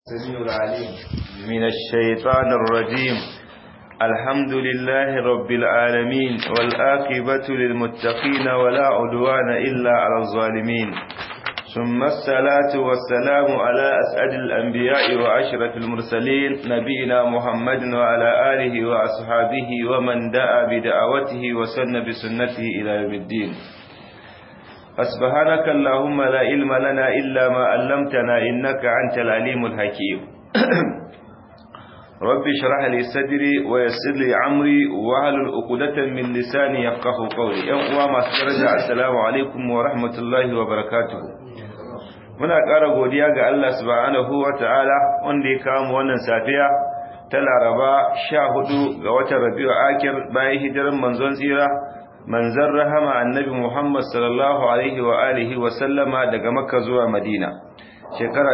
السميع العليم من الشيطان الرجيم الحمد لله رب العالمين والآقبة للمتقين ولا عدوان إلا على الظالمين ثم الصلاة والسلام على أسعد الأنبياء وأشرف المرسلين نبينا محمد وعلى آله وأصحابه ومن دعا بدعوته وسن بسنته إلى يوم الدين فسبحانك اللهم لا علم لنا إلا ما علمتنا إنك أنت العليم الحكيم رب اشرح لي صدري ويسر لي عمري واحلل عقدة من لساني يفقه قولي يوم ما درجة السلام عليكم ورحمة الله وبركاته muna ƙara godiya ga Allah subhanahu wa ta'ala wanda ya kawo mu wannan safiya ta Laraba 14 ga watan Rabiul Akir bayan hijirar manzon tsira manzon rahama annabi Muhammad sallallahu alaihi wa alihi wa sallama daga Makka zuwa Madina shekara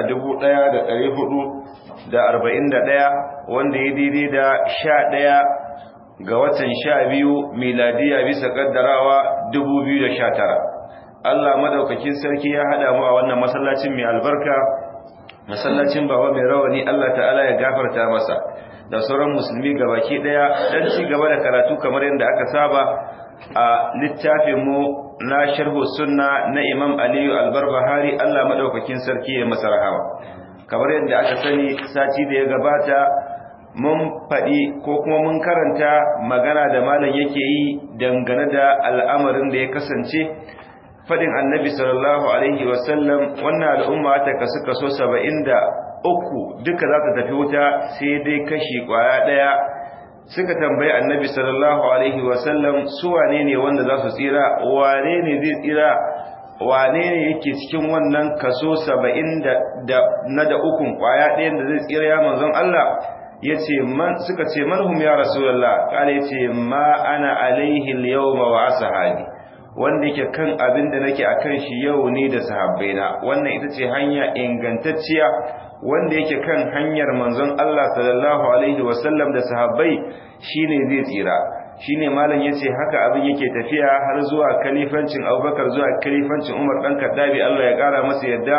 1441 wanda ya daidai da 11 ga watan 12 miladiya bisa kaddarawa 2019 Allah madaukakin sarki ya hada mu a wannan masallacin mai albarka masallacin baba mai rawani Allah ta'ala ya gafarta masa da sauran musulmi gabaki daya dan ci gaba da karatu kamar yadda aka saba a littafin mu na sharhu sunna na Imam Aliyu Al-Barbahari Allah madaukakin sarki ya masa rahama kamar yadda aka sani sati da ya gabata mun faɗi ko kuma mun karanta magana da malam yake yi dangane da al'amarin da ya kasance faɗin annabi sallallahu alaihi wasallam wannan al'umma ta kasu kaso saba'in da uku duka za ta tafi wuta sai dai kashi ƙwaya ɗaya suka tambayi annabi sallallahu alaihi wasallam su wane ne wanda za su tsira wane ne zai tsira wane ne yake cikin wannan kaso saba'in da na da ukun ƙwaya ɗayan da zai tsira ya manzon Allah ya ce suka ce manhum ya rasulallah ƙala ya ce ma ana alaihi yawma wa ashabi wanda yake kan abin da nake akan shi yau ne da sahabbaina wannan ita ce hanya ingantacciya wanda yake kan hanyar manzon Allah sallallahu alaihi wasallam da sahabbai shine zai tsira shine malam yace haka abin yake tafiya har zuwa kalifancin Abubakar zuwa kalifancin Umar dan Kaddabi Allah ya kara masa yadda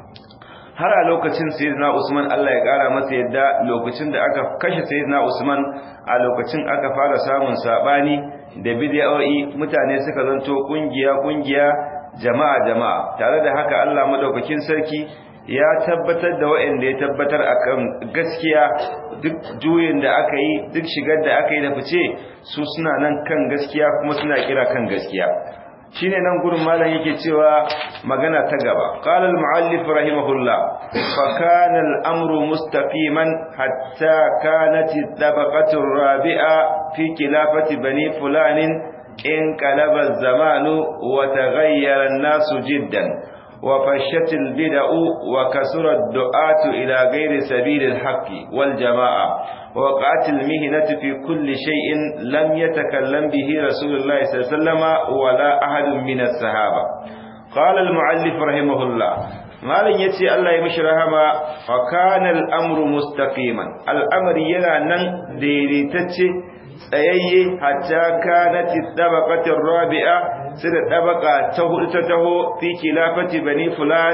har a lokacin sayyidina Usman Allah ya kara masa yadda lokacin da aka kashe sayyidina Usman a lokacin aka fara samun sabani da bid'o'i mutane suka zanto kungiya kungiya jama'a jama'a tare da haka Allah madaukakin sarki ya tabbatar da waɗanda ya tabbatar akan gaskiya duk juyin da aka yi duk shigar da aka yi da fice su suna nan kan gaskiya kuma suna kira kan gaskiya shine nan gurin malam yake cewa magana ta gaba qala al muallif rahimahullah fa kana al amru mustaqiman hatta kanat tabaqatu rabi'a fi khilafati bani fulanin in qalaba az-zamanu wa taghayyara an-nasu jiddan wa fashat al-bid'u wa kasura ad-du'atu ila ghayri sabil al-haqqi wal jama'a وقعت المهنة في كل شيء لم يتكلم به رسول الله صلى الله عليه وسلم ولا أحد من الصحابة قال المعلف رحمه الله malam yace Allah ya mishi rahama fa kana al-amru mustaqiman al'amari yana nan daidaitacce tsayayye hatta kanat tabaqatu rabi'a sai da tabaqa ta hudu ta taho fi khilafati bani fulan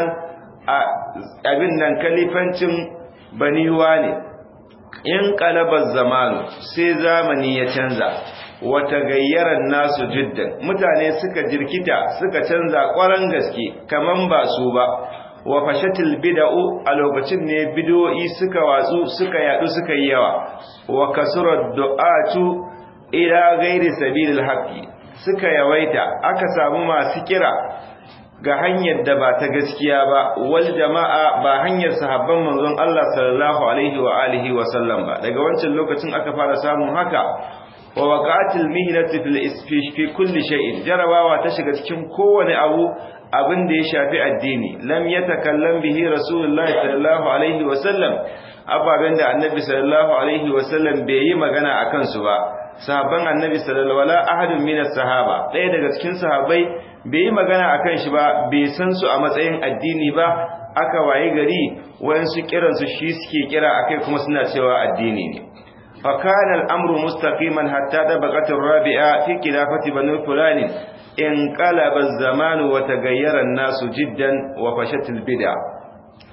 abin nan kalifancin bani wani in kalabar zamanu sai zamani ya canza wata gayyarar nasu jiddan mutane suka jirkita suka canza ƙwaron gaske kaman ba su ba wa fashatil bid'u a lokacin ne bid'o'i suka watsu suka yadu suka yi yawa wa kasurat du'atu ila ghairi sabilil haqqi suka yawaita aka samu masu kira ga hanyar da ba ta gaskiya ba wal jama'a ba hanyar sahabban manzon Allah sallallahu alaihi wa alihi wa sallam ba daga wancan lokacin aka fara samun haka wa waqatil mihnati fil isfish fi kulli shay'in jarabawa ta shiga cikin kowane abu abin da ya shafi addini lam yatakallam bihi rasulullahi sallallahu alaihi wa sallam ababen da annabi sallallahu alaihi wa sallam bai yi magana akan su ba sahabban annabi sallallahu alaihi ahadun minas sahaba ɗaya daga cikin sahabbai bai yi magana akan shi ba bai san su a matsayin addini ba aka waye gari wayansu kiransu shi suke kira akai kuma suna cewa addini ne fa kana al-amru mustaqiman hatta tabaqat ar-rabi'a fi khilafati bani fulan in qalaba az-zaman wa taghayyara an-nasu jiddan wa fashat al-bid'a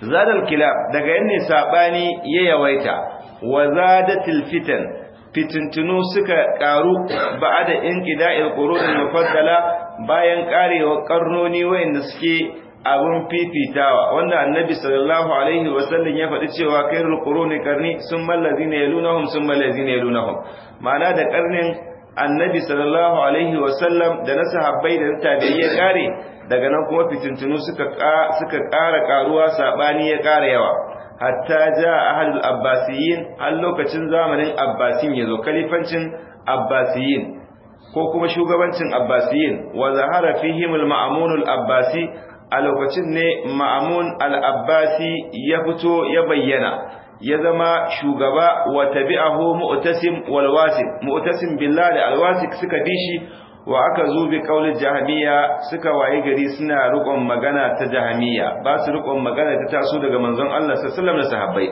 zadal kilab daga yanne sabani ya yawaita wa zadatil fitan fitintunu suka karu ba'da inqida'il qurunil mufaddala bayan karewa karnoni wayanda suke abun fifitawa wanda annabi sallallahu alaihi wasallam ya faɗi cewa khairul quruni karni summa allazina yalunahum summa allazina yalunahum ma'ana da karnin annabi sallallahu alaihi wasallam da na sahabbai da tabi'ai ya kare daga nan kuma fitintunu suka suka ƙara karuwa sabani ya ƙara yawa hatta ja ahlul abbasiyin har lokacin zamanin abbasin yazo kalifancin abbasiyin ko kuma shugabancin abbasiyin wa zahara fihim al-ma'mun al-abbasi a lokacin ne ma'mun al-abbasi ya fito ya bayyana ya zama shugaba wa tabi'ahu mu'tasim wal wasik mu'tasim billahi al-wasik suka bishi wa aka zo bi kaulin jahamiya suka waye gari suna rukon magana ta jahamiya ba su rukon magana ta taso daga manzon Allah sallallahu alaihi wasallam da sahabbai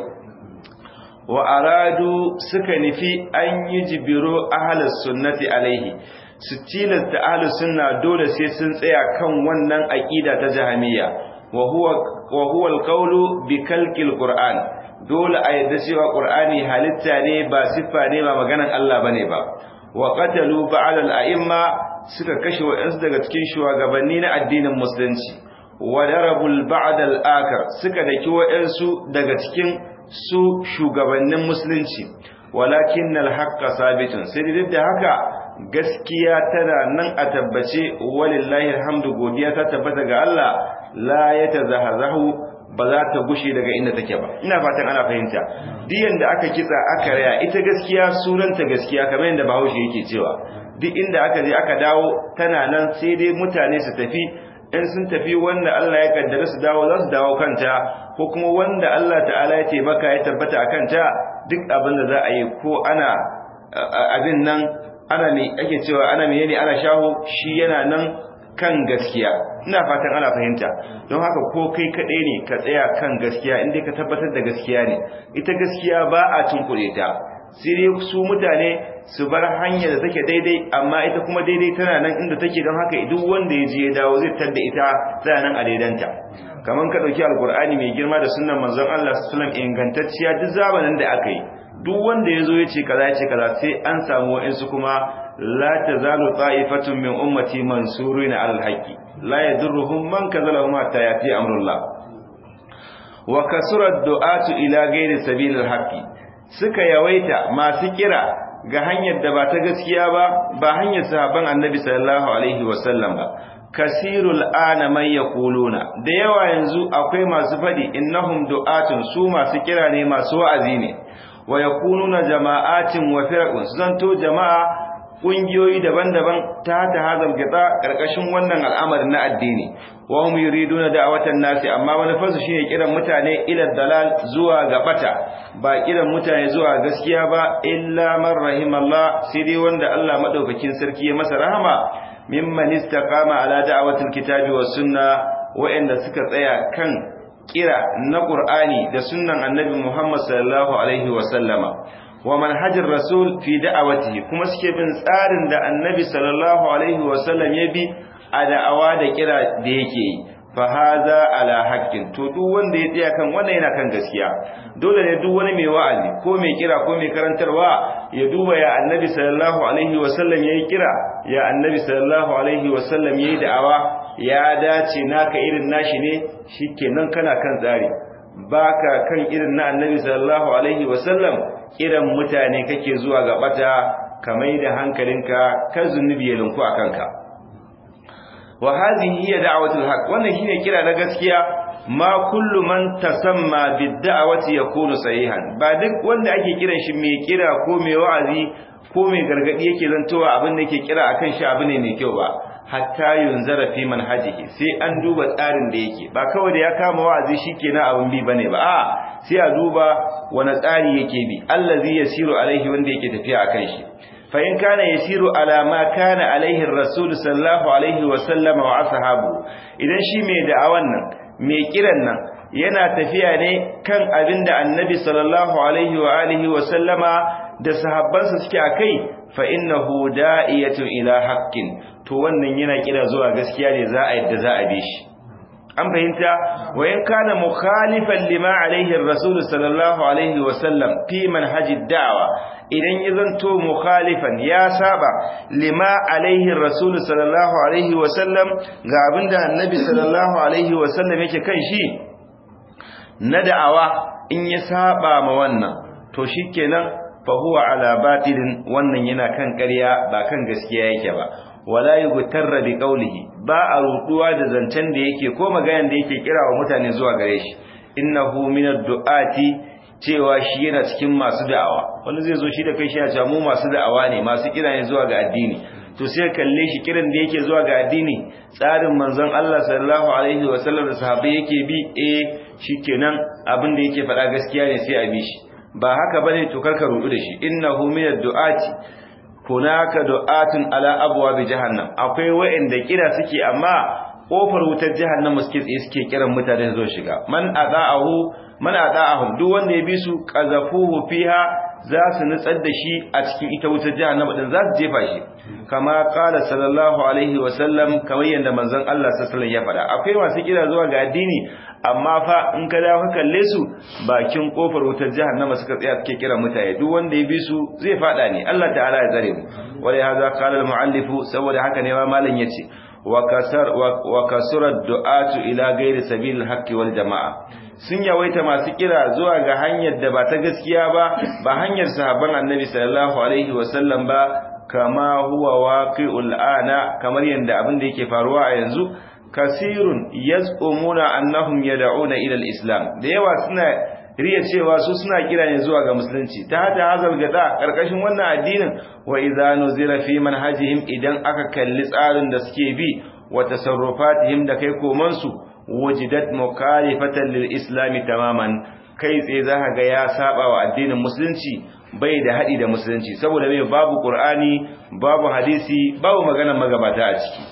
wa aradu suka nufi an yi jibiro ahlus sunnati alaihi su tilasta ahlus sunna dole sai sun tsaya kan wannan aqida ta jahamiya wa huwa wa huwa alqawlu bi kalkil qur'an dole a yadda cewa qur'ani halitta ne ba siffa ne ba maganan Allah bane ba wa qatalu ba'al al-a'imma suka kashe wa'ansu daga cikin shugabanni na addinin musulunci wa darabul ba'd al-akar suka daki wa'ansu daga cikin su shugabannin musulunci walakin al-haqqa sabitun sai dai da haka gaskiya tana nan a tabbace walillahi alhamdu godiya ta tabbata ga Allah la yatazahazahu ba za ta gushe daga inda take ba ina fatan ana fahimta diyan da aka kitsa aka raya ita gaskiya sunanta gaskiya kamar yadda Bahaushe yake cewa duk inda aka je aka dawo tana nan sai dai mutane su tafi in sun tafi wanda Allah ya kaddara su dawo za su dawo kanta ko kuma wanda Allah ta'ala ya taimaka ya tabbata a kanta duk abin da za a yi ko ana abin nan ana me ake cewa ana menene ana shaho shi yana nan kan gaskiya ina fatan ana fahimta don haka ko kai kaɗai ne ka tsaya kan gaskiya inda ka tabbatar da gaskiya ne ita gaskiya ba a tunkure ta sai dai su mutane su bar hanya da take daidai amma ita kuma daidai tana nan inda take don haka duk wanda ya je ya dawo zai tadda ita tana nan a daidanta kamar ka dauki alkur'ani mai girma da sunnan manzon Allah sallallahu alaihi wasallam ingantacciya duk zamanin da aka yi duk wanda ya zo ya ce kaza ya ce kaza sai an samu wa'insu kuma la tazalu ta'ifatun min ummati mansurina alal haqqi la yadurruhum man kazalahum hatta yati amrullah wa kasura du'atu ila ghairi sabilil haqqi suka yawaita masu kira ga hanyar da ba ta gaskiya ba ba hanyar sahabban annabi sallallahu alaihi wasallam ba kasirul ana man yaquluna da yawa yanzu akwai masu fadi innahum du'atun su masu kira ne masu wa'azi ne wa yakununa jama'atin wa firaqun zanto jama'a kungiyoyi daban-daban ta ta hazal gida karkashin wannan al'amarin na addini wa hum yuriduna da'watan nasi amma manufarsu shine kiran mutane ila dalal zuwa ga bata ba kiran mutane zuwa gaskiya ba illa man rahimallah sai dai wanda Allah madaukakin sarki ya masa rahama mimman istaqama ala da'watil kitabi was sunna wa'anda suka tsaya kan kira na Qur'ani da sunnan Annabi Muhammad sallallahu alaihi wa sallama wa manhajar rasul fi da'awatihi kuma suke bin tsarin da Annabi sallallahu alaihi wa sallam ya bi a da'awa da kira da yake yi fa hadha ala haqqin to duk wanda ya tsaya kan wannan yana kan gaskiya dole ne duk wani mai wa'azi ko mai kira ko mai karantarwa ya duba ya Annabi sallallahu alaihi wa sallam yayi kira ya Annabi sallallahu alaihi wa sallam yayi da'awa ya dace naka irin nashi ne shikenan kana kan tsari baka kan irin na annabi sallallahu alaihi wasallam irin mutane kake zuwa ga bata kamar da hankalinka kan zunubi ya linku akan ka wa hadhihi hiya da'watul haqq wannan shine kira na gaskiya ma kullu man tasamma bid-da'wati yakunu sahihan ba duk wanda ake kiran shi mai kira ko mai wa'azi ko mai gargadi yake zantowa abin da yake kira akan shi abu ne mai kyau ba hatta yunzara fi manhajihi sai an duba tsarin da yake ba kawai da ya kama wa'azi shikenan abin bi bane ba a sai a duba wani tsari yake bi allazi yasiru alaihi wanda yake tafiya akan shi fa in kana yasiru ala ma kana alaihi rasul sallallahu alaihi wa sallama wa ashabu idan shi mai da'awan nan mai kiran nan yana tafiya ne kan abinda annabi sallallahu alaihi wa alihi wa sallama da sahabbansa suke akai fa innahu da'iyatun ila haqqin to wannan yana kira zuwa gaskiya ne za a yadda za a bi shi an fahimta wa in kana mukhalifan lima alaihi rasul sallallahu alaihi wa sallam fi manhaji da'wa idan ya zanto mukhalifan ya saba lima alaihi rasul sallallahu alaihi wa sallam ga abinda annabi sallallahu alaihi wa sallam yake kan shi na da'awa in ya saba ma wannan to shikenan fa huwa ala batilin wannan yana kan ƙarya ba kan gaskiya yake ba wala yughtarra bi qawlihi ba a ruduwa da zancen da yake ko magayan da yake kira wa mutane zuwa gare shi innahu minad du'ati cewa shi yana cikin masu da'awa wanda zai zo shi da kai shi ya ce mu masu da'awa ne masu kira ne zuwa ga addini to sai kalle shi kiran da yake zuwa ga addini tsarin manzon Allah sallallahu alaihi wa sallam da sahabbai yake bi eh shikenan abin da yake faɗa gaskiya ne sai a bi shi ba haka bane to karka rudu da shi innahu minad du'ati hunaka du'atun ala abwabi jahannam akwai wa'anda kira suke amma kofar wutar jahannam suke tsaye suke kiran mutane zo shiga man ada'ahu man ada'ahum duk wanda ya bi su qazafuhu fiha za su nutsar da shi a cikin ita wutar jahannam din za su jefa shi kama qala sallallahu alaihi wa sallam kamar yanda manzon Allah sallallahu alaihi ya faɗa akwai masu kira zuwa ga addini amma fa in ka dawo ka kalle su bakin kofar wutar jahannama suka tsaya suke kira mutane duk wanda ya bi su zai fada ne Allah ta'ala ya tsare mu wala hadha qala al muallif saboda haka ne ma malam yace wa kasar wa kasura du'atu ila ghairi sabil haqqi wal jamaa sun yawaita masu kira zuwa ga hanyar da ba ta gaskiya ba ba hanyar sahabban annabi sallallahu alaihi wa sallam ba kama huwa waqi'ul ana kamar yanda abin da yake faruwa a yanzu kasirun yaz'umuna annahum yad'una ila al-islam da yawa suna riya cewa su suna kira ne zuwa ga musulunci ta hata hazal gada karkashin wannan addinin wa idza nuzira fi manhajihim idan aka kalli tsarin da suke bi wa tasarrufatihim da kai koman su wujidat mukhalifatan lil islam tamaman kai tsaye za ga ya saba wa addinin musulunci bai da hadi da musulunci saboda mai babu qur'ani babu hadisi babu maganar magabata a ciki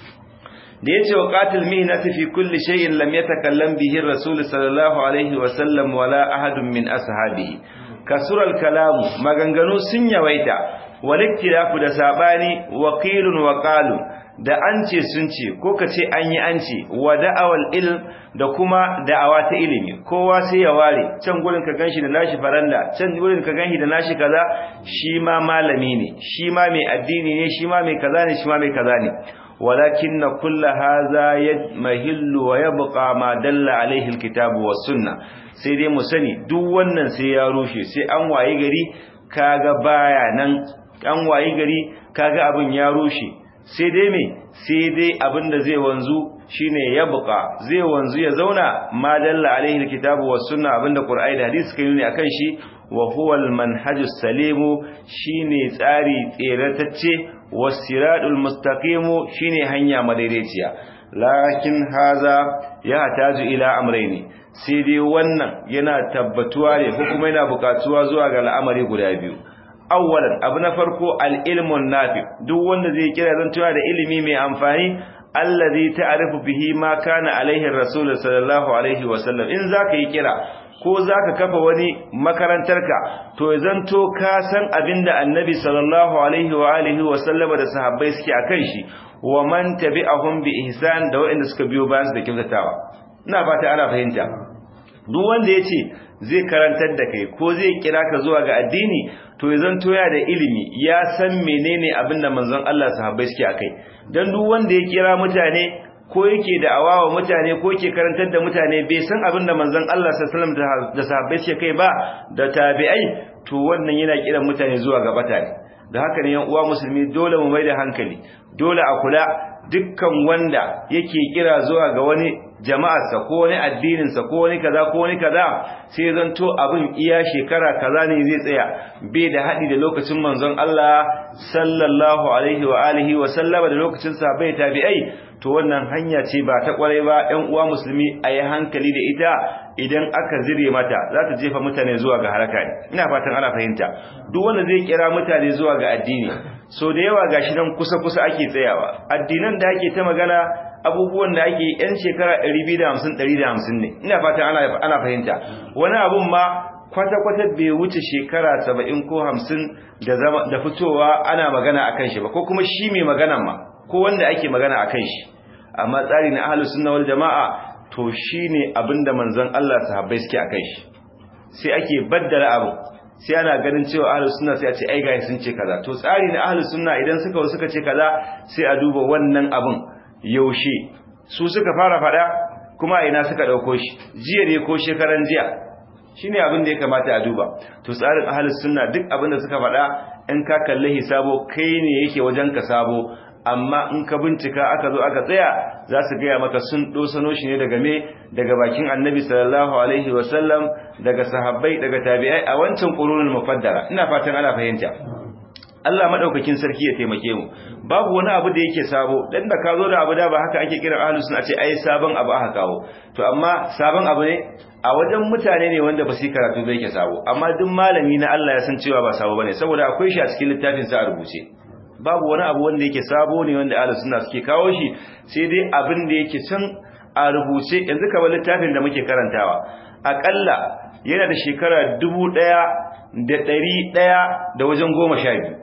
da yace wa qatil mihnati fi kulli shay'in lam yatakallam bihi ar-rasul sallallahu alaihi wa sallam wala ahadun min ashabihi kasural kalam maganganu sun yawaita waliktilafu da sabani waqilun wa qalu da an ce sun ce ko ka ce an yi an ce wa da'awal ilm da kuma da'awa ta ilimi kowa sai ya ware can gurin ka ganshi da nashi faranda can gurin ka ganshi da nashi kaza shi ma malami ne shi ma mai addini ne shi ma mai kaza ne shi ma mai kaza ne ولكن كل هذا يمهل ويبقى ما دل عليه الكتاب والسنه sai dai mu sani duk wannan sai ya rushe sai an waye gari kaga baya nan an waye gari kaga abin ya rushe sai dai me sai dai abin da zai wanzu shine yabqa zai wanzu ya zauna ma dalla alaihi alkitabu was sunna abinda qur'ani da hadisi kai ne akan shi wa huwa almanhajus salimu shine tsari tseratacce wasiratul mustaqimu shine hanya madaidaiciya lakin haza ya taju ila amrayni sai dai wannan yana tabbatuwa ne ko kuma yana bukatuwa zuwa ga al'amari guda biyu awwalan abu na farko al-ilmun nafi duk wanda zai kira zan tuwa da ilimi mai amfani allazi ta'rifu bihi ma kana alaihi rasul sallallahu alaihi wasallam in zaka yi kira ko zaka kafa wani makarantarka to zanto ka san abinda annabi sallallahu alaihi wa alihi wasallama da sahabbai suke akan shi wa man tabi'ahum bi ihsan da wanda suka biyo bayan su da kyautatawa ina fata ana fahimta duk wanda yace zai karantar da kai ko zai kira ka zuwa ga addini to ya zanto ya da ilimi ya san menene abinda manzon Allah sahabbai suke akai dan duk wanda ya kira mutane ko yake da awawa mutane ko yake karantar da mutane bai san abinda manzon Allah sallallahu alaihi wasallam da sahabbai suke kai ba da tabi'ai to wannan yana kiran mutane zuwa ga bata ne da haka ne yan uwa musulmi dole mu mai da hankali dole a kula dukkan wanda yake kira zuwa ga wani jama'arsa ko wani addininsa ko wani kaza ko wani kaza sai zanto abin iya shekara kaza ne zai tsaya bai da haɗi da lokacin manzon Allah sallallahu alaihi wa alihi wa sallama da lokacin sahabbai tabi'ai to wannan hanya ce ba ta kwarai ba ɗan uwa musulmi a yi hankali da ita idan aka zire mata za ta jefa mutane zuwa ga haraka ne ina fatan ana fahimta duk wanda zai kira mutane zuwa ga addini so da yawa gashi nan kusa kusa ake tsayawa addinan da ake ta magana abubuwan da ake yan shekara 250 150 ne ina fatan ana ana fahimta wani abun ma kwata-kwata bai wuce shekara 70 ko 50 da zama da fitowa ana magana akan shi ba ko kuma shi mai magana ma ko wanda ake magana akan shi amma tsari na ahlus sunna wal jamaa to shine abinda manzon Allah sahabbai suke akai shi sai ake baddala abu sai ana ganin cewa ahlus sunna sai a ce ai gashi sun ce kaza to tsari na ahlus sunna idan suka suka ce kaza sai a duba wannan abun yaushe su suka fara fada kuma ina suka dauko shi jiya ne ko shekaran jiya shine abin da ya kamata a duba to tsarin ahlus sunna duk abin da suka fada in ka kalle hisabo kai ne yake wajen ka sabo amma in ka bincika aka zo aka tsaya za su gaya maka sun dosano shi ne daga me daga bakin annabi sallallahu alaihi wasallam daga sahabbai daga tabi'ai a wancan qurunul mufaddala ina fatan ana fahimta Allah madaukakin sarki ya taimake mu babu wani abu da yake sabo dan da ka zo da abu da ba haka ake kiran ahlus sunna ce ai sabon abu aka kawo to amma sabon abu ne a wajen mutane ne wanda ba su karatu bai ke sabo amma duk malami na Allah ya san cewa ba sabo bane saboda akwai shi a cikin littafin sa a rubuce babu wani abu wanda yake sabo ne wanda ahlus sunna suke kawo shi sai dai abin da yake can a rubuce yanzu kamar littafin da muke karantawa akalla yana da shekara dubu ɗaya da ɗari ɗaya da wajen goma sha biyu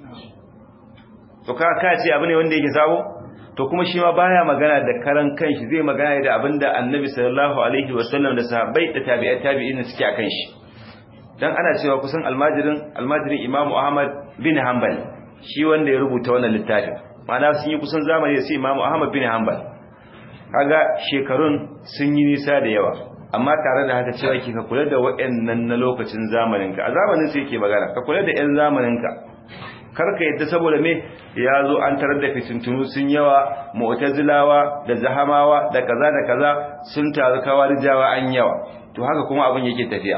to ka ka ce abu ne wanda yake sabo to kuma shi ma baya magana da karan kanshi zai magana da abinda annabi sallallahu alaihi wasallam da sahabbai da tabi'ai tabi'in suke akan shi dan ana cewa kusan almajirin almajirin imamu ahmad bin hanbal shi wanda ya rubuta wannan littafin ma'ana sun yi kusan zamani da sai imamu ahmad bin hanbal kaga shekarun sun yi nisa da yawa amma tare da haka cewa ki ka kula da waɗannan na lokacin zamaninka a zamanin sai yake magana ka kula da ƴan zamaninka karka yadda saboda me ya zo an tarar da fitintunu sun yawa mu'tazilawa da zahamawa da kaza da kaza sun taru kawarijawa an yawa to haka kuma abin yake tafiya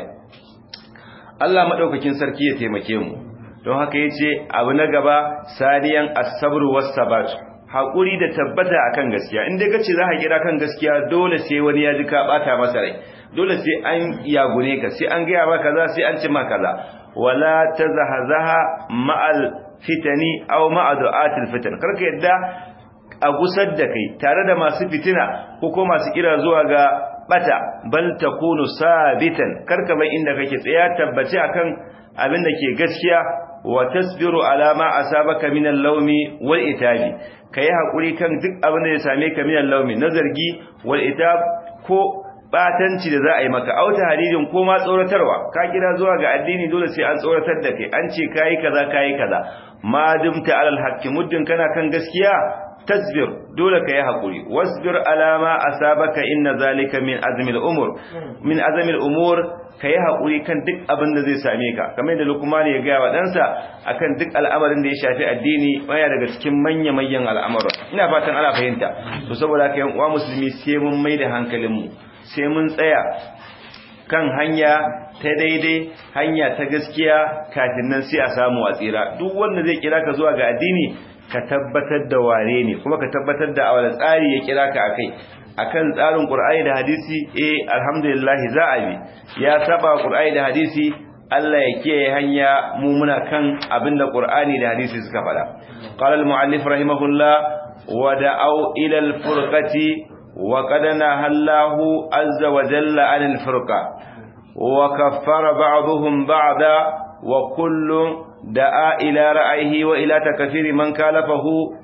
Allah madaukakin sarki ya taimake mu don haka yace abu na gaba saniyan as-sabr was-sabat hakuri da tabbata akan gaskiya in dai kace za ka kira kan gaskiya dole sai wani ya ji ka bata masa rai dole sai an yagune ka sai an gaya maka kaza sai an ci maka kaza wala tazahazaha ma'al fitani aw ma'a du'atil fitan karka yadda a gusar da kai tare da masu fitina ko ko masu kira zuwa ga bata bal takunu sabitan karka bai inda kake tsaya tabbaci akan abin da ke gaskiya wa tasbiru ala ma asabaka min al-lawmi wal itabi kai hakuri kan duk abin da ya same ka min al-lawmi na zargi wal itab ko batanci da za a yi maka auta hadirin ko ma tsoratarwa ka kira zuwa ga addini dole sai an tsoratar da kai an ce kai kaza kai kaza ma dumta alal haqqi muddin kana kan gaskiya tasbir dole kai hakuri wasbir ala ma asabaka inna zalika min azmi al-umur min azmi al-umur kai hakuri kan duk abin da zai same ka kamar yadda Luqman ya ga wa dansa akan duk al'amarin da ya shafi addini baya daga cikin manya manyan al'amura ina fatan ana fahimta to saboda haka yan uwa musulmi sai mun mai da hankalin mu sai mun tsaya kan hanya ta daidai hanya ta gaskiya kafin nan sai a samu a tsira duk wanda zai kira ka zuwa ga addini ka tabbatar da ware ne kuma ka tabbatar da a wani tsari ya kira ka akai akan tsarin Qur'ani da hadisi eh alhamdulillah za a bi ya saba Qur'ani da hadisi Allah ya kiyaye hanya mu muna kan abinda Qur'ani da hadisi suka faɗa qala al-mu'allif rahimahullah wa da'u ila al-furqati وقد نهى الله عز وجل عن الفرقة وكفر بعضهم بعضا وكل دعا إلى رأيه وإلى تكفير من كالفه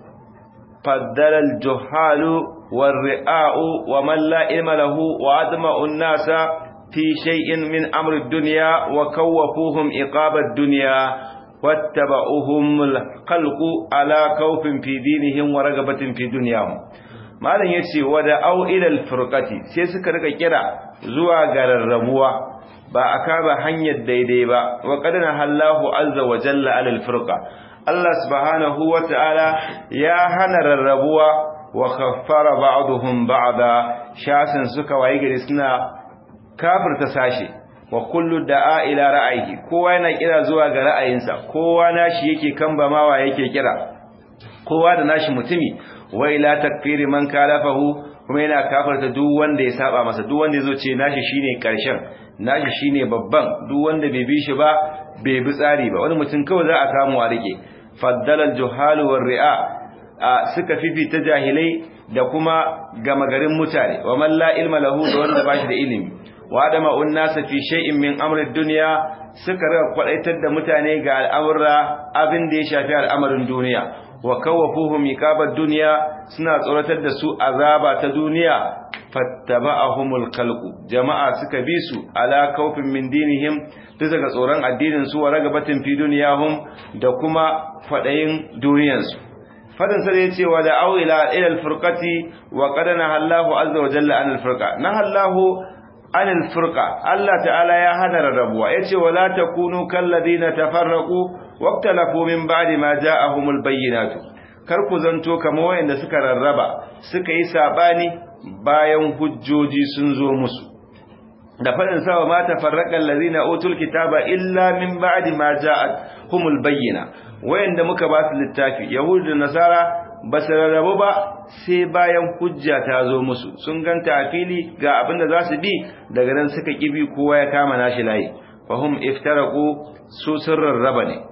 فدل الجهال والرئاء ومن لا علم له وأدمأ الناس في شيء من أمر الدنيا وكوفوهم إقاب الدنيا واتبعوهم الخلق على خوف في دينهم ورغبة في دنياهم malam yace wada au ilal furqati sai suka rika kira zuwa ga rarrabuwa ba aka ba hanyar daidai ba wa qadana hallahu azza wa jalla alal furqa Allah subhanahu wa ta'ala ya hana rarrabuwa wa khaffara ba'dhum ba'da shasin suka waye gari suna kafirta sashi wa kullu da'a ila ra'ayi kowa yana kira zuwa ga ra'ayinsa kowa nashi yake kambamawa yake kira kowa da nashi mutumi wa ila takfiri man kalafahu kuma yana kafarta duk wanda ya saba masa duk wanda yazo ce nashi shine karshen nashi shine babban duk wanda bai bi shi ba bai bi tsari ba wani mutum kawai za a samu a rike faddala al-juhal war ri'a suka fifita jahilai da kuma gama garin mutane wa man la ilma lahu da wanda bashi da ilimi wa adama unnasa fi shay'in min amri dunya suka rika kwadaitar da mutane ga al'amura abin da ya shafi al'amarin duniya wa kawafuhum iqabat dunya suna tsoratar da su azaba ta duniya fattaba'ahumul khalqu jama'a suka bi su ala kaufin min dinihim bisa ga tsoron addinin su wa ragabatin fi duniyahum da kuma fadayin duniyansu fadin sa ya ce wa da au ila ila al-furqati wa qad nahallahu azza wa jalla an al-furqa nahallahu an al-furqa Allah ta'ala ya hana rarrabuwa yace wala takunu kal ladina tafarraqu waqtalafu min ba'di ma ja'ahumul bayyinatu kar ku zanto kamar wayanda suka rarraba suka yi sabani bayan hujjoji sun zo musu da fadin sawa ma tafarraqal ladina utul kitaba illa min ba'di ma ja'ahumul bayyina wayanda muka ba su littafi yahudu da nasara ba su rarrabu ba sai bayan hujja ta zo musu sun ganta a fili ga abin da za su bi daga nan suka kibi kowa ya kama nashi layi fahum iftaraku su sun rarraba ne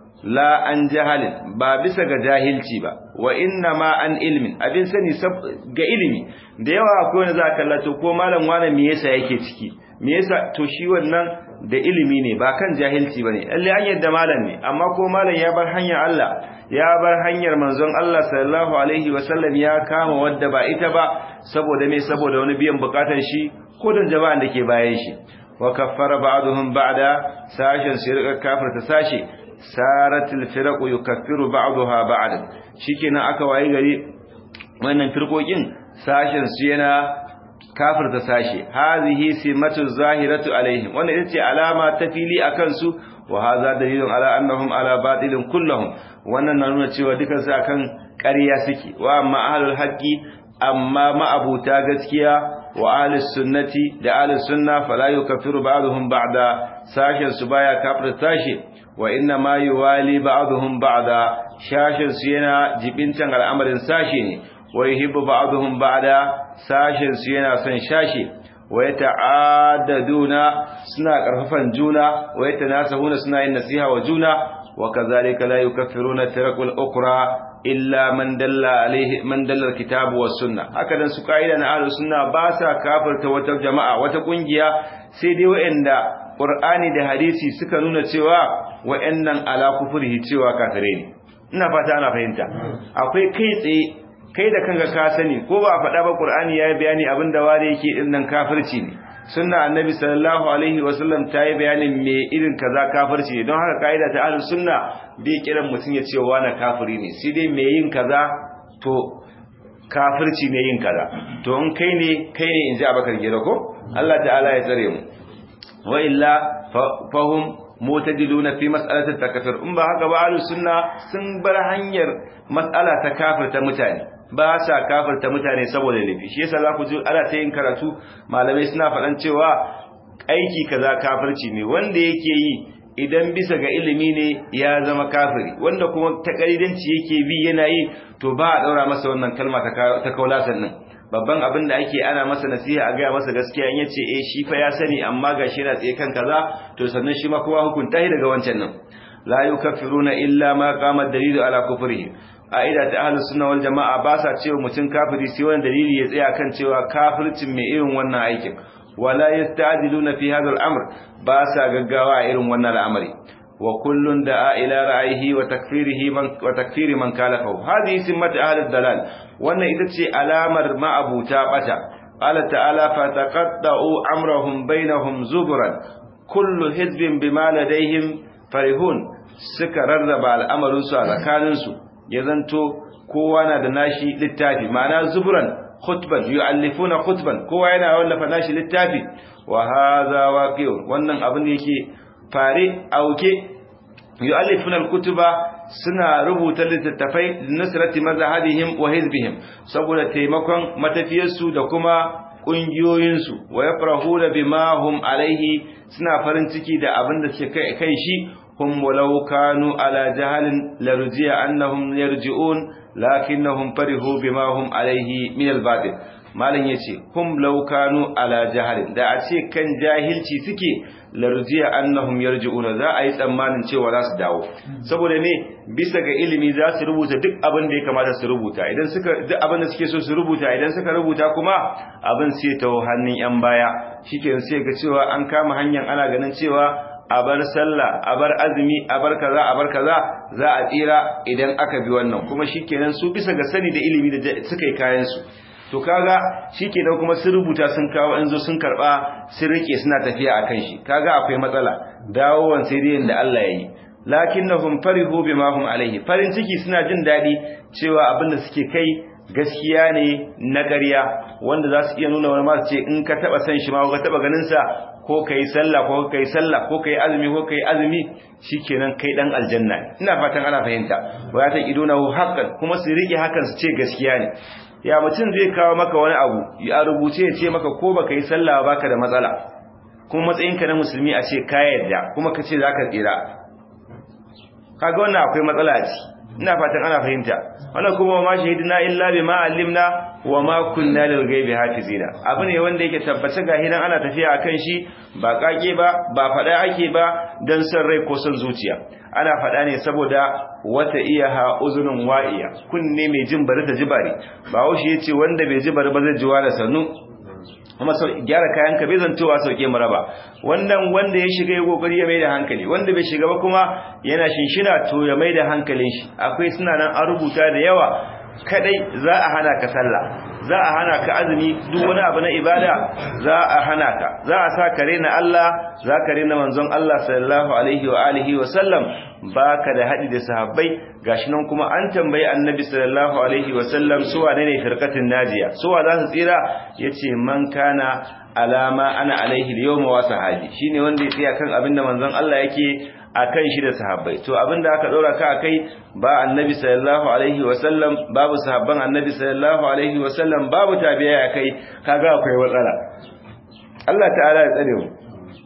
la an jahalin ba bisa ga jahilci ba wa inna ma an ilmin abin sani ga ilimi da yawa akwai wanda za ka kallato ko malam wani me yasa yake ciki me yasa to shi wannan da ilimi ne ba kan jahilci bane lalle an yadda malam ne amma ko malam ya bar hanyar Allah ya bar hanyar manzon Allah sallallahu alaihi wasallam ya kama wadda ba ita ba saboda me saboda wani biyan bukatar shi ko dan jama'an da ke bayan shi wa kaffara ba'dhum ba'da sashin sirqa kafirta sashi saratil firaqu yukaffiru ba'daha ba'dan shikenan aka wayi gari wannan firqokin sashin su yana kafirta sashi hazihi simatu zahiratu alaihim wannan ita ce alama ta fili akan su wa hadha dalilun ala annahum ala batilin kulluhum wannan na nuna cewa dukan su akan ƙarya suke wa amma ahlul haqqi amma ma'abuta gaskiya wa ahlus sunnati da ahlus sunna fala yukaffiru ba'dhum ba'da sashin su baya kafirta sashi wa inna ma yuwali ba'dhum ba'da shashin su yana jibintan al'amarin sashi ne wa yuhibbu ba'dhum ba'da sashin su yana son shashi wa yata'addaduna suna karfafan juna wa yatanasahuna suna yin nasiha wa juna wa kazalika la yukaffiruna firaqul ukra illa man dalla alaihi man dalla alkitab was sunna haka dan su kaida na ahlus sunna ba sa kafirta wata jama'a wata kungiya sai dai wa'anda qur'ani da hadisi suka nuna cewa wa'annan ala kufrihi cewa kafire ne ina fata ana fahimta akwai kai tsaye kai da kanka ka sani ko ba faɗa ba Qur'ani yayi bayani abinda ware yake din nan kafirci ne sunna annabi sallallahu alaihi wasallam ta yi bayanin me irin kaza kafirci ne don haka kaida ta ahlus sunna bai kiran mutun ya ce wani kafiri ne sai dai me yin kaza to kafirci ne yin kaza to in kai ne kai ne inji abakar gida ko Allah ta'ala ya tsare mu wa illa fahum mutadiluna fi mas'alati takfir in ba haka ba ahlus sunna sun bar hanyar mas'ala ta kafirta mutane ba sa kafirta mutane saboda laifi shi yasa za ku ji ana ta yin karatu malamai suna faɗan cewa aiki kaza kafirci ne wanda yake yi idan bisa ga ilimi ne ya zama kafiri wanda kuma ta kalidanci yake bi yana yi to ba a daura masa wannan kalma ta kaulasan nan babban abin da ake ana masa nasiha a gaya masa gaskiya in yace eh shi fa ya sani amma gashi yana tsaye kan kaza to sannan shi ma kowa hukunta shi daga wancan nan la yukaffiruna illa ma qama dalilu ala kufrihi a'ida ta ahlus sunna wal jamaa ba sa cewa mutum kafiri sai wani dalili ya tsaya kan cewa kafircin mai irin wannan aikin wala yasta'diluna fi hadha al-amr ba sa gaggawa a irin wannan al'amari wa kullun da'a ila ra'ayihi wa takfirihi man wa takfiri man kalafahu hadhihi simmatu ahli dalal wannan ita ce alamar ma'abuta bata qala ta'ala fa taqatta'u amrahum bainahum zuburan kullu hizbin bima ladayhim farihun suka rarraba al'amarin su a tsakanin su ya zanto kowa na da nashi littafi ma'ana zuburan khutban yu'allifuna khutban kowa yana wallafa nashi littafi wa hadha waqi'un wannan abin da yake fare auke yu'allifuna al-kutuba suna rubuta littattafai nusrati mazhabihim wa hizbihim saboda taimakon matafiyarsu da kuma kungiyoyinsu wa yafrahuna bima hum alaihi suna farin ciki da abin da suke kai shi hum walau kanu ala jahalin larji'a annahum yarji'un lakinnahum farihu bima hum alaihi min al-batil malam yace hum law kanu ala jahalin da a ce kan jahilci suke larjiya annahum yarji'una za a yi tsammanin cewa za su dawo saboda me bisa ga ilimi za su rubuta duk abin da ya kamata su rubuta idan suka duk abin da suke so su rubuta idan suka rubuta kuma abin sai ta hannun yan baya shikenan sai ga cewa an kama hanyar ana ganin cewa a bar sallah a bar azumi a bar kaza a bar kaza za a tsira idan aka bi wannan kuma shikenan su bisa ga sani da ilimi da suka yi kayan su to kaga shikenan kuma sun rubuta sun kawo in zo sun karba sun rike suna tafiya akan shi kaga akwai matsala dawowan sai dai da Allah yayi lakinnahum farihu bima hum alaihi farin ciki suna jin dadi cewa abinda suke kai gaskiya ne na ƙarya wanda za su iya nuna wani masu ce in ka taba san shi ma ka taba ganin sa ko kai sallah ko kai sallah ko kai azumi ko kai azumi shikenan kai dan aljanna ina fatan ana fahimta wa ya ta iduna haqqan kuma su rike hakan su ce gaskiya ne ya mutum zai kawo maka wani abu ya rubuce ya ce maka ko baka yi sallah baka da matsala kuma matsayinka na musulmi a ce ka yarda kuma ka ce zaka tsira kaga wannan akwai matsala a ciki ina fatan ana fahimta wannan kuma ma shahidina illa bima allimna wa ma kunna lil ghaibi hafizina abu ne wanda yake tabbace ga hidan ana tafiya akan shi ba kage ba ba fada ake ba dan san rai ko san zuciya ana fada ne saboda wata iyaha uzunun wa'iya kunne mai jin bari da jibari ba haushi yace wanda bai ji bari ba zai ji da sannu kuma gyara kayan ka bai zantowa sauke mu raba wannan wanda ya shiga ya kokari ya mai da hankali wanda bai shiga ba kuma yana shinshina to ya mai da hankalin shi akwai suna nan an rubuta da yawa kadai za a hana ka sallah za a hana ka azumi duk wani abu na ibada za a hana ka za a sa ka rena Allah za ka rena manzon Allah sallallahu alaihi wa alihi wa sallam baka da hadi da sahabbai gashi nan kuma an tambayi annabi sallallahu alaihi wa sallam su wane ne firqatin najiya su wa za su tsira yace man kana alama ana alaihi al-yawma wa sahabi shine wanda ya tsaya kan abinda manzon Allah yake akan shi da sahabbai to abinda aka daura ka akai ba annabi sallallahu alaihi wasallam babu sahabban annabi sallallahu alaihi wasallam babu tabi'a akai kaga akwai matsala Allah ta'ala ya tsare mu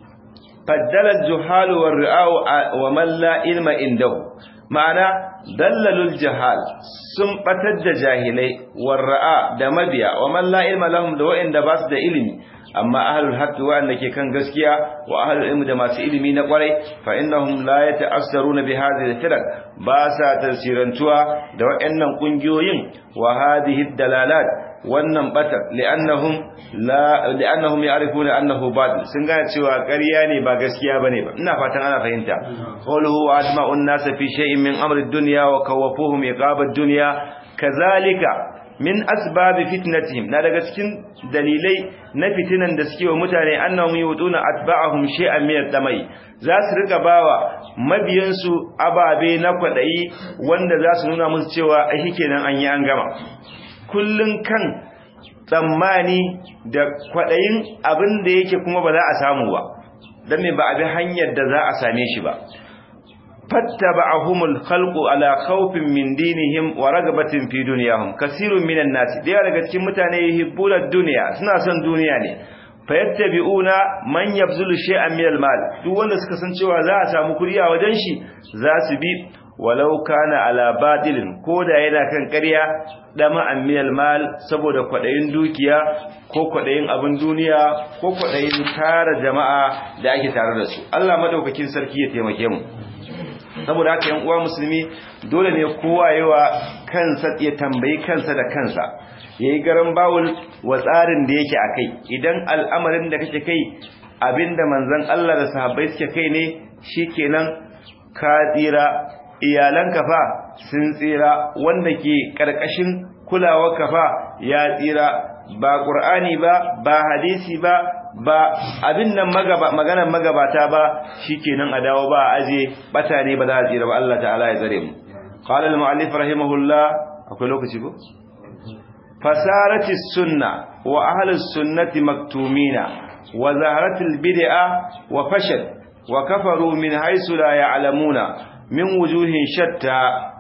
faddala al-juhal wa ri'au wa man la ilma indahu ma'ana dallalul jahal sun batar da jahilai war ra'a da mabiya wa man la ilma lahum da wa'inda ba su da ilimi amma ahlul haqqi wa'anda ke kan gaskiya wa ahlul ilmi da masu ilimi na kwarai fa innahum la yata'assaruna bi hadhihi al-firaq ba sa tasirantuwa da wa'annan kungiyoyin wa hadhihi dalalat wannan batar li'annahum la li'annahum ya'rifuna annahu batil sun gane cewa ƙarya ne ba gaskiya bane ba ina fatan ana fahimta qawluhu wa ajma'un nas fi shay'in min amri ad-dunya wa kawafuhum iqab ad-dunya kazalika min asbabi fitnatihim na daga cikin dalilai na fitinan da suke wa mutane annahum yuduna atba'ahum shay'an min ad-damai za su rika bawa mabiyansu ababe na kwadayi wanda za su nuna musu cewa ai kenan an yi an gama kullun kan tsammani da kwadayin abin da yake kuma ba za a samu ba dan me ba a bi hanyar da za a same shi ba fattaba'ahumul khalqu ala khawfin min dinihim wa ragabatin fi dunyahum kasirun minan nas da daga cikin mutane yuhibbuna dunya suna son duniya ne fayattabi'una man yabzulu shay'an min al-mal duk wanda suka san cewa za a samu kudi a wajen shi za su bi walau kana ala badilin koda yana kan ƙarya dama an min al-mal saboda kwadayin dukiya ko kwadayin abin duniya ko kwadayin tara jama'a da ake tare da su Allah madaukakin sarki ya taimake mu saboda haka yan uwa musulmi dole ne kowa yawa kansa ya tambayi kansa da kansa yayi garan bawul wa tsarin da yake akai idan al'amarin da kake kai abinda manzon Allah da sahabbai suke kai ne shikenan ka tsira iyalanka fa sun tsira wanda ke karkashin kulawar ka fa ya tsira ba qur'ani ba ba hadisi ba ba abin nan magaba maganar magabata ba shikenan a dawo ba aje bata ne ba za a tsira ba Allah ta'ala ya tsare mu qala al-mu'allif rahimahullah akwai lokaci ko fasarati sunna wa ahli sunnati maktumina wa zaharati al-bid'a wa fashal wa kafaru min haythu la ya'lamuna min wujuhin shatta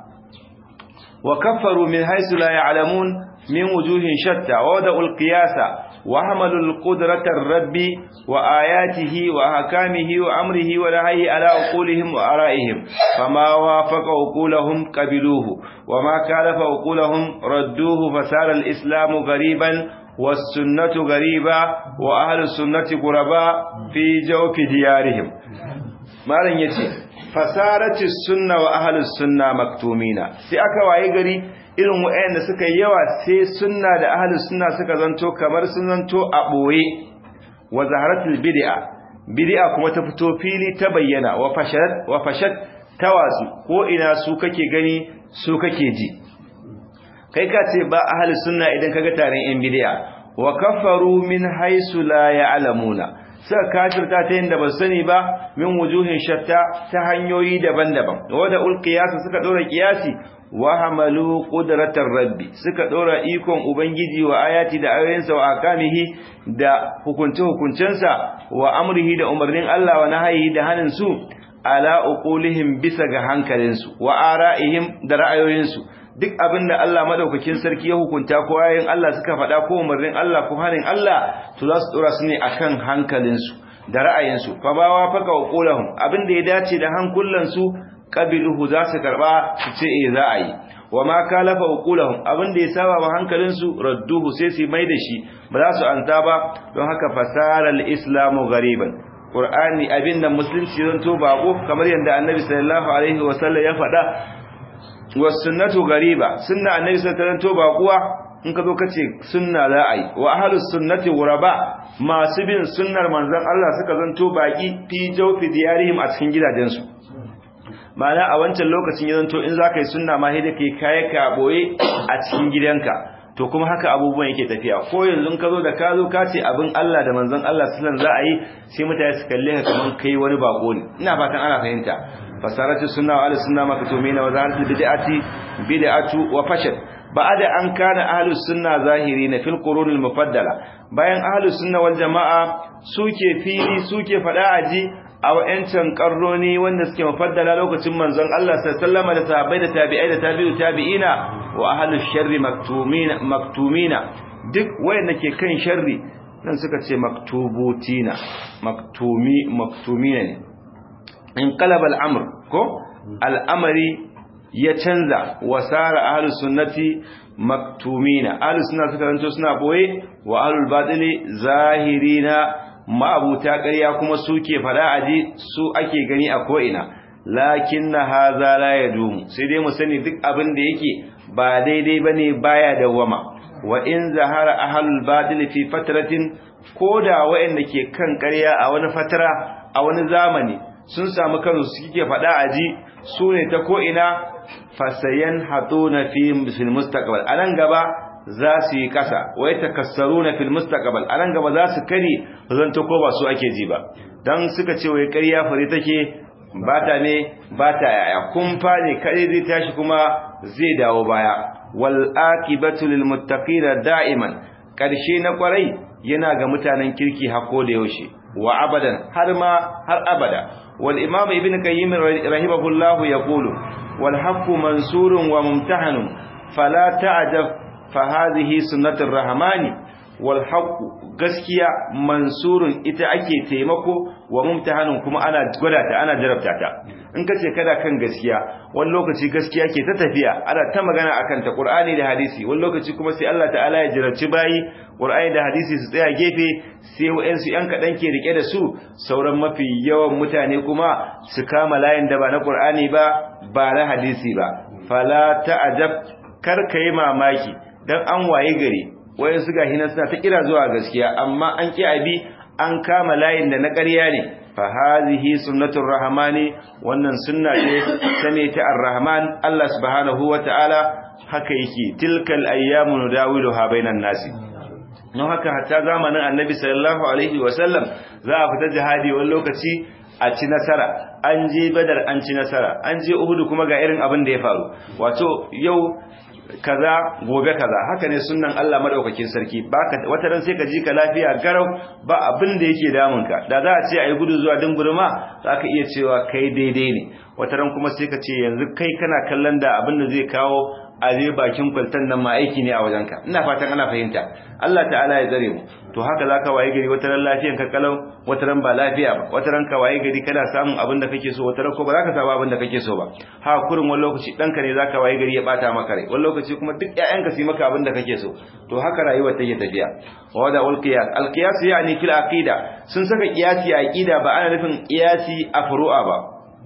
wa kafaru min haythu la ya'lamun من وجوه شتى ووضعوا القياس وحملوا القدرة الرب وآياته وأحكامه وأمره ونهيه على عقولهم وآرائهم فما وافق عقولهم قبلوه وما كالف عقولهم ردوه فصار الإسلام غريبا والسنة غريبة وأهل السنة غرباء في جوف ديارهم ما لن يتي فصارت السنة وأهل السنة مكتومين سيأكا وعي irin waɗanda suka yi yawa sai sunna da ahlus sunna suka zanto kamar sun zanto a boye wa zaharatul bid'a bid'a kuma ta fito fili ta bayyana wa fashat wa fashat tawasu ko ina su kake gani su kake ji kai ka ce ba ahli sunna idan kaga taron yan bid'a wa kafaru min haisu la ya'lamuna suka kafirta ta yadda ba sani ba min wujuhin shatta ta hanyoyi daban-daban wanda ulqiyasa suka dora kiyasi wa hamalu qudratar rabbi suka dora ikon ubangiji wa ayati da ayoyinsa wa akamihi da hukunce hukuncensa wa amrihi da umarnin Allah wa nahayi da hanin su ala uqulihim bisa ga hankalinsu wa ara'ihim da ra'ayoyinsu duk abinda Allah madaukakin sarki ya hukunta ko ayoyin Allah suka faɗa ko umarnin Allah ko hanin Allah to za su dora su ne akan hankalinsu da ra'ayinsu fa ba wa faka uqulahum abinda ya dace da hankulansu qabiluhu za su karba su ce eh za a yi wa ma kalafa uqulahum abinda ya saba wa hankalinsu radduhu sai su mai da shi ba za su anta ba don haka fasara al-islamu ghariban qur'ani abinda musulunci zanto bako kamar yadda annabi sallallahu alaihi wasallam ya faɗa was sunnatu ghariba sunna annabi sallallahu alaihi wasallam bakuwa in ka zo ka ce sunna za a yi wa ahlus sunnati ghuraba masu bin sunnar manzon Allah suka zanto baki fi jawfi diyarihim a cikin gidajensu ma'ana a wancan lokacin ya zanto in za ka yi sunna ma sai da kai kayan ka boye a cikin gidanka to kuma haka abubuwan yake tafiya ko yanzu ka zo da ka zo ka ce abin Allah da manzon Allah sallan za a yi sai mutane su kalle ka kaman kai wani bako ne ina fatan ana fahimta fasaratu sunna wa sunna maktumina wa zaharatul bid'ati bid'atu wa fashal ba'ada an kana ahlus sunna zahirina fil qurunil mufaddala bayan ahlus sunna wal jamaa suke fili suke fada aji a wa'ancan karroni wanda suke mufaddala lokacin manzon Allah sallallahu alaihi da sahabbai da tabi'ai da tabi'u tabi'ina wa ahlus sharri maktumina maktumina duk wayanda ke kan sharri nan suka ce maktubutina maktumi maktumina ne in qalaba al-amr ko al-amri ya canza wasara ahlus sunnati maktumina ahlus sunna suka zanto suna boye wa ahlul batili zahirina ma'abuta ƙarya kuma suke fada aji su ake gani a ko'ina lakin na haza la ya dumu sai dai mu sani duk abin da yake ba daidai ba ne baya dawwama wa in zahara ahalul badil fi fatratin ko da waɗanda ke kan ƙarya a wani fatara a wani zamani sun samu kanu suke fada aji su ne ta ko'ina fasayan hatuna fi fil mustaqbal anan gaba za su yi kasa wai takassaruna fil mustaqbal anan gaba za su kare zanto ko ba su ake ji ba dan suka ce wai ƙarya fare take bata ne bata yaya kumfa ne kare zai tashi kuma zai dawo baya wal aqibatu lil muttaqin da'iman karshe na kwarai yana ga mutanen kirki hako da yaushe wa abadan har ma har abada wal imam ibn qayyim rahimahullahu yaqulu wal haqqu mansurun wa mumtahanun fala ta'jab فهذه سنة الرحمن والحق gaskiya mansurun ita ake taimako wa mumtahanun kuma ana gwada ta ana jarabta ta in kace kada kan gaskiya wani lokaci gaskiya ke ta tafiya ana ta magana akan ta Qur'ani da hadisi wani lokaci kuma sai Allah ta'ala ya jarabci bayi Qur'ani da hadisi su tsaya gefe sai wayansu yan kadan ke rike da su sauran mafi yawan mutane kuma su kama layin da ba na Qur'ani ba ba na hadisi ba fala ta'ajab kar kai mamaki dan an waye gari wayan su gahi nan suna ta kira zuwa gaskiya amma an ki abi an kama layin da na ƙarya ne fa hazihi sunnatur rahmani wannan sunna ce ta ne ta arrahman Allah subhanahu wataala haka yake tilkal ayyamu nudawiluha bainan nasi don haka hatta zamanin annabi sallallahu alaihi wasallam za a fita jihadi wani lokaci a ci nasara an je badar an ci nasara an je uhudu kuma ga irin abin da ya faru wato yau kaza gobe kaza haka ne sunnan Allah madaukakin sarki baka wata ran sai ka ji ka lafiya garau ba abin da yake damunka da za a ce ayi gudu zuwa dingurma zaka iya cewa kai daidai ne wata ran kuma sai ka ce yanzu kai kana kallon da abin da zai kawo a je bakin kwaltan nan ma aiki ne a wajenka ina fatan ana fahimta Allah ta'ala ya tsare mu to haka zaka waye gari wata ran lafiyan ka kalau wata ran ba lafiya ba wata ran ka waye gari kana samun abin da kake so wata ran ko ba za ka samu abin da kake so ba ha kurin wani lokaci danka ne zaka waye gari ya bata maka rai wani lokaci kuma duk ƴaƴanka su yi maka abin da kake so to haka rayuwar take tafiya wada ul qiyas al qiyas yani fil aqida sun saka qiyasi a aqida ba ana nufin qiyasi a furu'a ba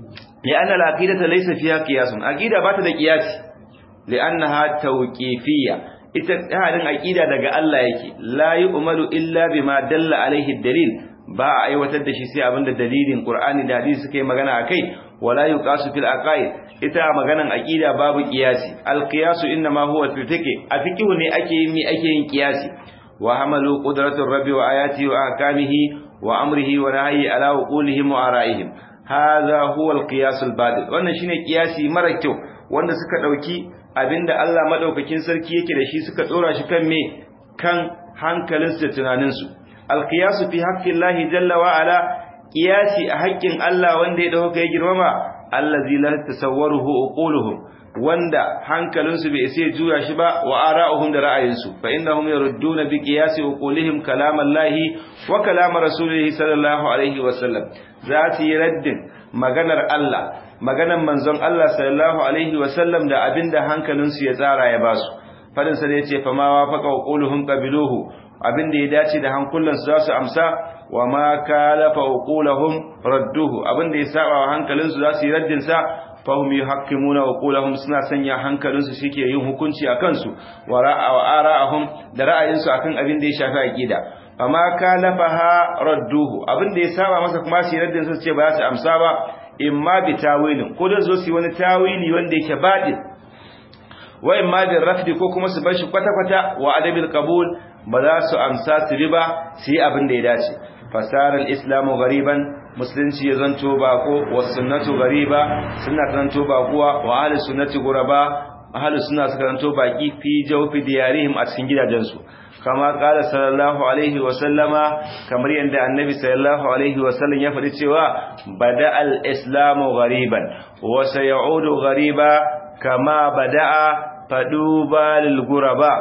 ya anna al aqidata laysa fiha qiyasun aqida ba ta da qiyasi li'annaha tawqifiyya ita hadin aqida daga Allah yake la yu'malu illa bima dalla alaihi dalil ba a aiwatar da shi sai abinda dalilin Qur'ani da hadisi suka yi magana akai wala yuqasu fil aqaid ita maganan aqida babu qiyasi al qiyasu inma huwa fil fiqh a fiqh ne ake yin mi ake yin qiyasi wa hamalu qudratur rabbi wa ayati wa ahkamihi wa amrihi wa nahyi ala uqulihim wa ara'ihim hadha huwa al qiyas al badil wannan shine qiyasi mara kyau wanda suka dauki abinda Allah madaukakin sarki yake da shi suka dora shi kan me kan hankalinsu da tunaninsu alqiyasu fi haqqillahi jalla wa ala qiyasi a haƙƙin Allah wanda ya dauka ya girmama allazi la tasawwaruhu uquluhum wanda hankalinsu bai sai juya shi ba wa ara'uhum da ra'ayinsu fa innahum yarudduna bi qiyasi uqulihim kalamallahi wa kalam rasulihi sallallahu alaihi wa sallam za su yi raddin maganar Allah maganar manzon Allah sallallahu alaihi wa sallam da abinda hankalinsu ya tsara ya basu fadin sa da yace fa ma wafaqa uquluhum qabiluhu abinda ya dace da hankulansu za su amsa wa ma kalafa uquluhum radduhu abinda ya saba wa hankalinsu za su yi raddin sa fahum yuhakkimuna uqulahum suna sanya hankalinsu shike yin hukunci akan su wa ra'a wa ara'ahum da ra'ayinsu akan abin da ya shafi aqida amma kalafaha radduhu abin da ya saba masa kuma su raddin su ce ba za su amsa ba imma bi tawilin ko da zo su wani tawili wanda yake baɗi wa imma bi rafdi ko kuma su bar shi kwata kwata wa adabil qabul ba za su amsa su riba su yi abin da ya dace fasara al-islamu ghariban musulunci ya zanto bako wa sunnatu gariba sunna zanto bakuwa wa ahli sunnati guraba ahli sunna suka zanto baki fi jawfi diyarihim a cikin gidajensu kama qala sallallahu alaihi wa sallama kamar yanda annabi sallallahu alaihi wa sallam ya faɗi cewa bada al-islamu gariban wa sayaudu gariba kama bada'a faduba lil guraba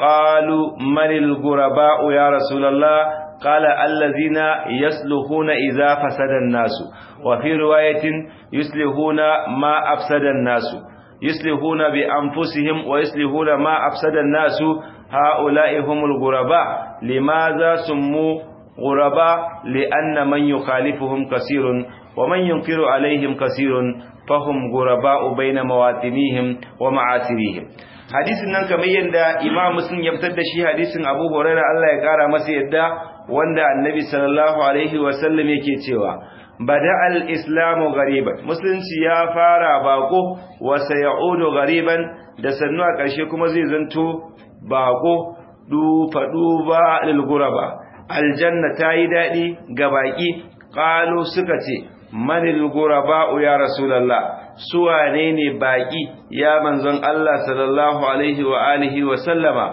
qalu manil guraba ya rasulullah قال الذين يصلحون إذا فسد الناس وفي رواية يصلحون ما أفسد الناس يصلحون بأنفسهم ويصلحون ما أفسد الناس هؤلاء هم الغرباء لماذا سموا غرباء لأن من يخالفهم كثير ومن ينكر عليهم كثير فهم غرباء بين مواطنيهم ومعاصريهم hadisin nan kamar yadda Imam Muslim ya fitar da shi hadisin Abu Hurairah Allah ya kara masa yadda wanda Annabi sallallahu alaihi wasallam yake cewa bada al-islamu ghariban musulunci ya fara bako wa sayaudu ghariban da sannu a ƙarshe kuma zai zanto bako du fadu ba lil ghuraba aljanna tayi dadi ga baki qalu suka ce manil ghuraba ya rasulullah su wane ne baki ya manzon Allah sallallahu alaihi wa alihi wa sallama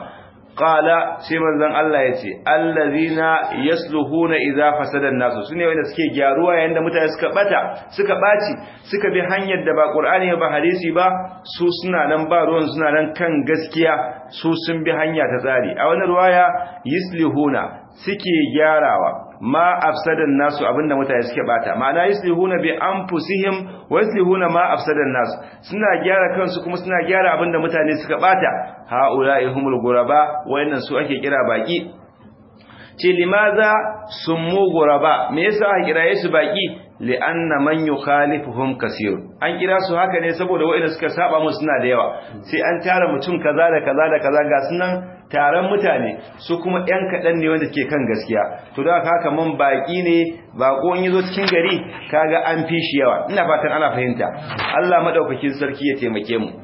qala sai manzon Allah yace allazina yasluhuna idza fasada an-nas sune wanda suke gyaruwa yayin da mutane suka bata suka baci suka bi hanyar da ba Qur'ani ba hadisi ba su suna nan ba ruwan suna nan kan gaskiya su sun bi hanya ta tsari a wani ruwaya yuslihuna suke gyarawa ma afsadan nasu abinda mutane suke bata ma'ana yuslihuna bi anfusihim wa yuslihuna ma afsadan nasu suna gyara kansu kuma suna gyara abinda mutane suka bata haula'i humul guraba wayannan su ake kira baki ce limaza summu guraba me yasa aka kiraye su baki li'anna man yukhalifuhum kaseer an kira su haka ne saboda wayanda suka saba musu suna da yawa sai an tara mutum kaza da kaza da kaza ga sunan taron mutane su kuma ‘yan kaɗan ne wanda ke kan gaskiya to da haka man baƙi ne baƙo in zo cikin gari kaga an fi shi yawa ina fatan ana fahimta Allah madaukakin sarki ya taimake mu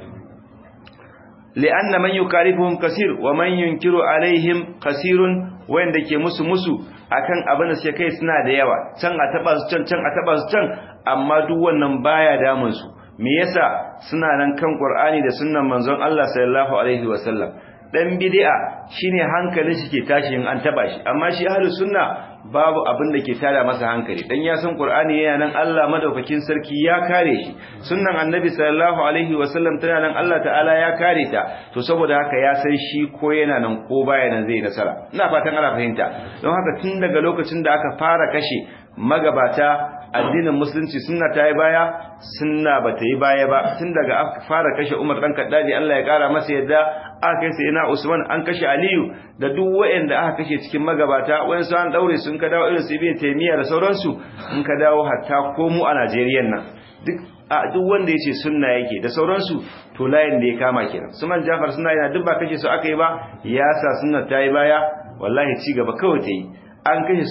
li'anna man yukalifuhum kasir wa man yunkiru alaihim kasirun wanda ke musu musu akan abin da suke kai suna da yawa can a taba su can can a taba su can amma duk wannan baya damun su me yasa suna nan kan Qur'ani da sunnan manzon Allah sallallahu alaihi wasallam dan bid'a shine hankalin shi ke tashi in an taba shi amma shi ahlus sunna babu abin da ke tada masa hankali dan ya san qur'ani yana nan Allah madaukakin sarki ya kare shi sunnan annabi sallallahu alaihi wasallam tana nan Allah ta'ala ya kare ta to saboda haka ya san shi ko yana nan ko baya nan zai nasara ina fatan ana fahimta don haka tun daga lokacin da aka fara kashe magabata addinin musulunci sunna ta yi baya sunna ba ta yi baya ba tun daga aka fara kashe Umar dan Kaddaji Allah ya kara masa yadda aka kai sai na Usman an kashe Aliyu da duk waɗanda aka kashe cikin magabata wayansu an daure sun ka dawo irin su Ibn Taymiyyah da sauransu in ka dawo hatta ko mu a Najeriya nan duk a duk wanda yace sunna yake da sauransu to layin da ya kama kenan su man Jafar suna yana duk ba kashe su aka yi ba ya sa sunna ta yi baya wallahi ci gaba kawai ta yi an kashe su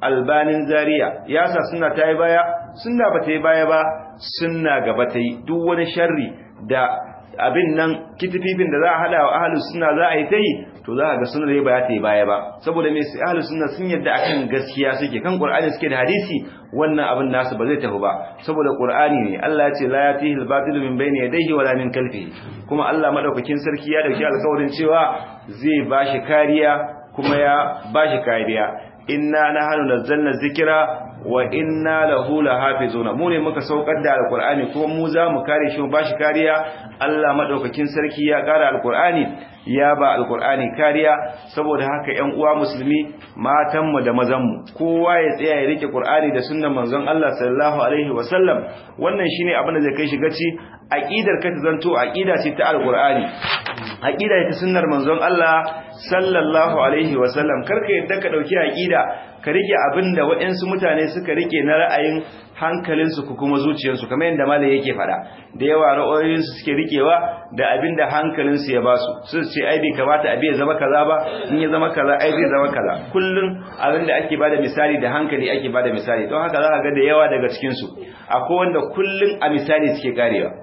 albanin zaria ya sa sunna ta yi baya sunna ba ta yi baya ba sunna gaba ta yi duk wani sharri da abin nan kitififin da za a hada wa ahlus sunna za a yi ta yi to za a ga sunna dai ba ta yi baya ba saboda me sai ahlus sunna sun yadda akan gaskiya suke kan qur'ani suke da hadisi wannan abin nasu ba zai tafi ba saboda qur'ani ne Allah ya ce la yatihi al-batil min bayni yadayhi wala min khalfihi kuma Allah madaukakin sarki ya dauki alƙawarin cewa zai bashi kariya kuma ya bashi kariya inna nahnu nazzalna dhikra wa inna lahu lahafizuna mu ne muka saukar da alqur'ani kuma mu za mu kare shi mu bashi kariya Allah madaukakin sarki ya kara alqur'ani ya ba alqur'ani kariya saboda haka ƴan uwa musulmi matan mu da mazan mu kowa ya tsaya ya rike qur'ani da sunnan manzon Allah sallallahu alaihi wasallam wannan shine abin da zai kai shi gaci aqidar ka ta zanto aqida ce ta alqur'ani aqida ce ta sunnar manzon Allah sallallahu alaihi wasallam karka yadda ka dauki aqida ka rike abinda waɗansu mutane suka rike na ra'ayin hankalinsu ko kuma zuciyarsu kamar yadda malai yake fada da yawa ra'ayoyinsu suke rikewa da abinda hankalinsu ya basu su ce ai bai kamata abi ya zama kaza ba in ya zama kaza ai zai zama kaza kullun abinda ake bada misali da hankali ake bada misali don haka za ka ga da yawa daga cikin su akwai wanda kullun a misali suke karewa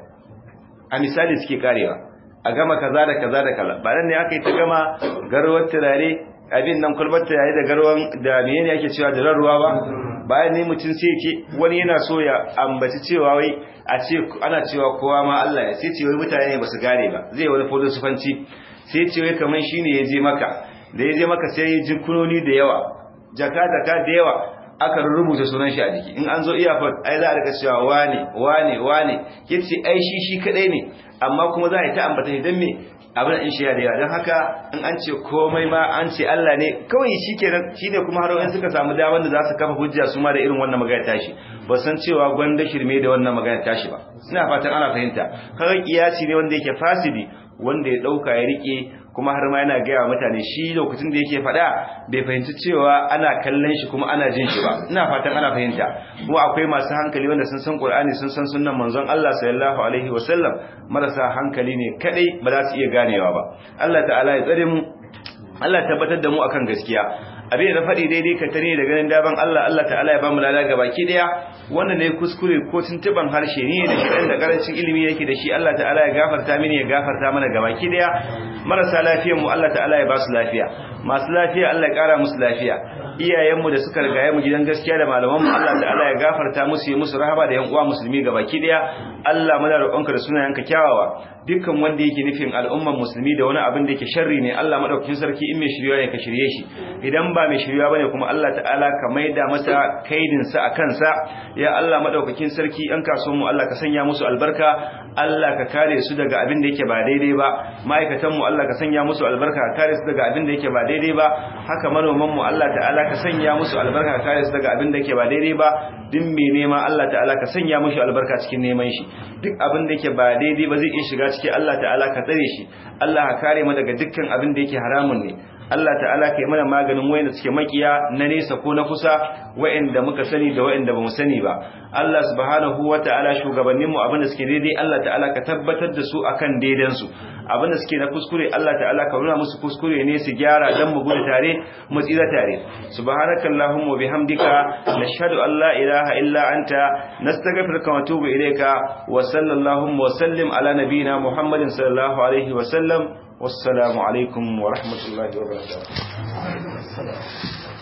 a misali suke karewa a gama kaza da kaza da kaza ba nan ne aka yi ta gama garwar turare abin nan kulbar turare da garwan da menene ake cewa da ruwa ba bayan ne mutum sai ce wani yana so ya ambaci cewa wai a ce ana cewa kowa ma Allah ya sai ce wai mutane ba su gane ba zai wani filosofanci sai ce wai kaman shine ya je maka da ya je maka sai ya ji kunoni da yawa jaka jaka da yawa aka rubuta sunan shi a jiki in an zo iyafar ai za a rika cewa wane wane wane yace ai shi shi kadai ne amma kuma za a yi ta ambata shi dan me abin in shi da yawa don haka in an ce komai ma an ce Allah ne kawai shi kenan shi ne kuma har wani suka samu damar da za su kafa hujja su ma da irin wannan magana tashi ba san cewa gwanda shirme da wannan magana tashi ba ina fatan ana fahimta kawai kiyasi ne wanda yake fasidi wanda ya dauka ya rike kuma har ma yana gaya wa mutane shi lokacin da yake faɗa bai fahimci cewa ana kallon shi kuma ana jin shi ba ina fatan ana fahimta kuma akwai masu hankali wanda sun san Qur'ani sun san sunnan manzon Allah sallallahu alaihi wasallam marasa hankali ne kadai ba za su iya ganewa ba Allah ta'ala ya tsare mu Allah tabbatar da mu akan gaskiya abin da faɗi daidai ka tare da ganin daban Allah Allah ta'ala ya bamu lada baki daya wannan ne kuskure ko tuntuban harshe ne da shi da karancin ilimi yake da shi Allah ta'ala ya gafarta mini ya gafarta mana gabaki daya marasa lafiyar mu Allah ta'ala ya ba su lafiya masu lafiya Allah ya kara musu lafiya iyayen mu da suka rigaye mu gidan gaskiya da malaman mu Allah ta'ala ya gafarta musu ya musu rahama da yan uwa musulmi gabaki daya Allah muna roƙonka da sunayenka kyawawa dukkan wanda yake nufin al'umman musulmi da wani abin da yake sharri ne Allah madaukakin sarki in mai shirya ne ka shirye shi idan ba mai shirya bane kuma Allah ta'ala ka maida masa kaidin sa akan sa ya Allah madaukakin sarki an kaso mu Allah ka sanya musu albarka Allah ka kare su daga abin da yake ba daidai ba ma'aikatan mu Allah ka sanya musu albarka ka kare su daga abin da yake ba daidai ba haka manoman mu Allah ta'ala ka sanya musu albarka ka kare su daga abin da yake ba daidai ba din mai nema Allah ta'ala ka sanya mushi albarka cikin neman shi duk abin da yake ba daidai ba zai iya shiga cikin Allah ta'ala ka tsare shi Allah ka kare mu daga dukkan abin da yake haramun ne Allah ta'ala ka yi mana maganin wayanda suke makiya na nesa ko na kusa wayanda muka sani da wayanda bamu sani ba Allah subhanahu wata'ala shugabannin mu abin da suke daidai Allah ta'ala ka tabbatar da su akan daidan su abin da suke na kuskure Allah ta'ala ka nuna musu kuskure ne su gyara dan mu gudu tare mu tsira tare subhanakallahumma wa bihamdika nashhadu an la ilaha illa anta nastaghfiruka wa natubu ilayka wa sallallahu wa sallim ala nabiyyina muhammadin sallallahu alaihi wa sallam والسلام عليكم ورحمة الله وبركاته